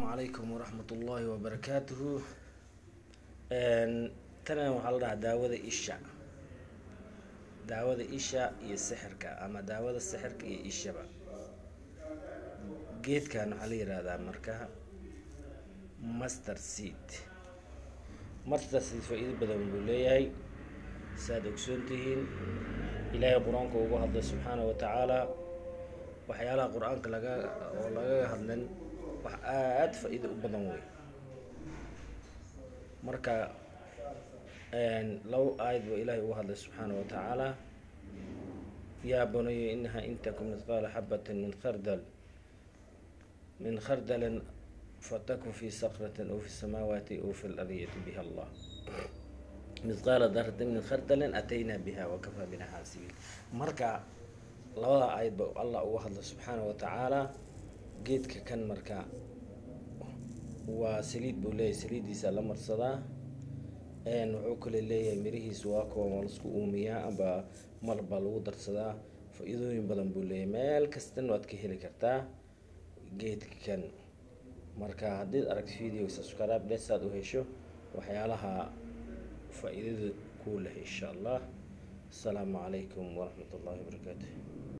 calaykum waraxmat ullaahi wabarakaatuhu tana waxaa la dhahaa daawada isha daawada isha iyo sixirka ama daawada sixirka iyo ishaba geedkan waxaa la yihahdaa marka master seed master seed faa-iido badan buu leeyahay saaad ogsoon tihiin ilaahay qur-aanka ugu hadlay subxaana wa tacaala waxyaalaha qur-aanka laga oo lagaga hadlan wax aada faa-iido u badan wey marka laba aayad buu ilaahay ugu hadlay subxaana wa tacaala yaa banayo inaha in takum midqaala xabatin min khardal min khardalin fatakun fi sakratin aw fi samaawaati aw fi lardiyati biha allah midqaala daratin min khardalin ataynaa biha wakafaa bina xaasibiin marka labada aayad ba allah uga hadlay subxaana wa tacaala geedka kan marka waa saliid buu leeyahay saliiddiisa la marsadaa wuxuu kale leeyahay mirihiisa waa kuwa ma lasku uumiyaa amba malab baa lagu darsadaa faa-iidooyin badan buu leeyahay meel kastan waad ka heli kartaa geedka kan marka haddiid aragto video subscribe dhe saad u hesho waxyaalaha faa-iidada kuu leh insha allah asalaamu calaykum waraxmat ullahi wabarakaatu